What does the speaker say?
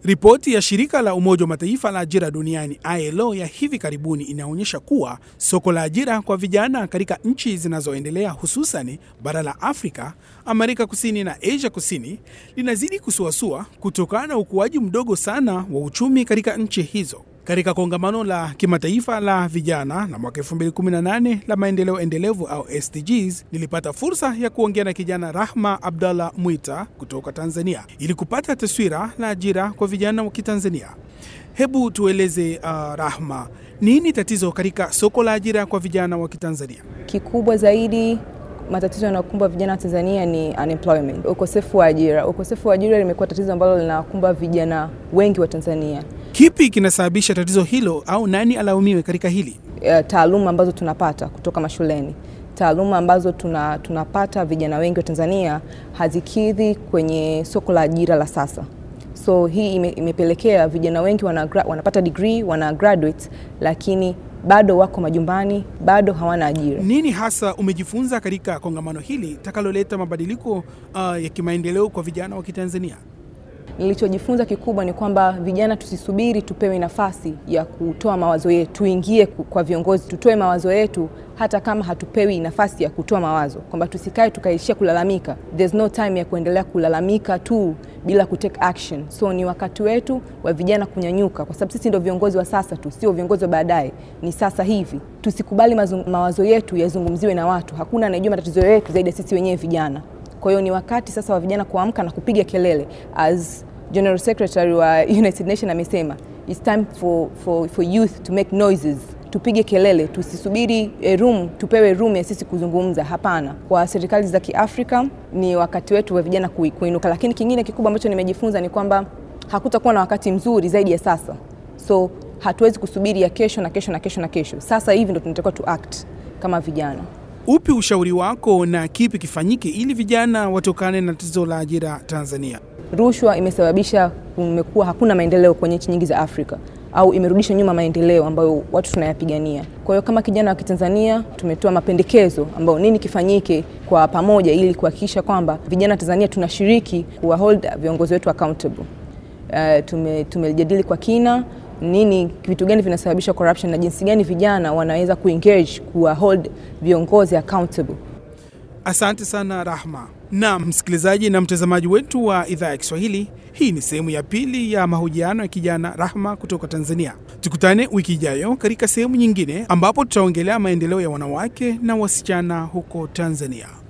Ripoti ya shirika la Umoja wa Mataifa la ajira duniani ILO ya hivi karibuni inaonyesha kuwa soko la ajira kwa vijana katika nchi zinazoendelea hususan bara la Afrika, Amerika Kusini na Asia Kusini linazidi kusuasua kutokana na ukuaji mdogo sana wa uchumi katika nchi hizo. Katika kongamano la kimataifa la vijana la mwaka 2018 la maendeleo endelevu au SDGs, nilipata fursa ya kuongea na kijana Rahma Abdallah Mwita kutoka Tanzania ili kupata taswira la ajira kwa vijana wa Kitanzania. Hebu tueleze uh, Rahma, nini tatizo katika soko la ajira kwa vijana wa Kitanzania? Kikubwa zaidi matatizo yanayokumba vijana wa Tanzania ni unemployment, ukosefu wa ajira. Ukosefu wa ajira limekuwa tatizo ambalo linakumba vijana wengi wa Tanzania. Kipi kinasababisha tatizo hilo au nani alaumiwe katika hili? Uh, taaluma ambazo tunapata kutoka mashuleni, taaluma ambazo tuna, tunapata vijana wengi wa Tanzania hazikidhi kwenye soko la ajira la sasa. So hii ime, imepelekea vijana wengi wana, wanapata degree wana graduate, lakini bado wako majumbani, bado hawana ajira. Nini hasa umejifunza katika kongamano hili takaloleta mabadiliko uh, ya kimaendeleo kwa vijana wa Kitanzania? Nilichojifunza kikubwa ni kwamba vijana tusisubiri tupewe nafasi ya kutoa mawazo yetu, tuingie kwa viongozi, tutoe mawazo yetu, hata kama hatupewi nafasi ya kutoa mawazo, kwamba tusikae tukaishia kulalamika. There's no time ya kuendelea kulalamika tu bila kutake action. So ni wakati wetu wa vijana kunyanyuka, kwa sababu sisi ndio viongozi wa sasa tu, sio viongozi wa baadaye, ni sasa hivi. Tusikubali mawazo yetu yazungumziwe na watu. Hakuna anayejua matatizo yetu zaidi ya sisi wenyewe vijana. Kwa hiyo ni wakati sasa wa vijana kuamka na kupiga kelele. As General Secretary wa United Nations amesema, it's time for, for, for youth to make noises. Tupige kelele, tusisubiri room, tupewe room ya sisi kuzungumza. Hapana, kwa serikali za Kiafrika ni wakati wetu wa vijana kuinuka. Lakini kingine kikubwa ambacho nimejifunza ni kwamba hakutakuwa na wakati mzuri zaidi ya sasa, so hatuwezi kusubiri ya kesho na kesho na kesho na kesho. Sasa hivi ndo tunatakiwa tu act kama vijana. Upi ushauri wako na kipi kifanyike ili vijana watokane na tatizo la ajira Tanzania? Rushwa imesababisha kumekuwa hakuna maendeleo kwenye nchi nyingi za Afrika au imerudisha nyuma maendeleo ambayo watu tunayapigania. Kwa hiyo kama kijana wa Kitanzania tumetoa mapendekezo ambayo nini kifanyike kwa pamoja ili kuhakikisha kwamba vijana wa Tanzania tunashiriki kuwa hold viongozi wetu accountable. Uh, tume, tumejadili kwa kina nini vitu gani vinasababisha corruption na jinsi gani vijana wanaweza kuengage kuwa hold viongozi accountable. Asante sana Rahma. Na msikilizaji na mtazamaji wetu wa idhaa ya Kiswahili, hii ni sehemu ya pili ya mahojiano ya kijana Rahma kutoka Tanzania. Tukutane wiki ijayo katika sehemu nyingine ambapo tutaongelea maendeleo ya wanawake na wasichana huko Tanzania.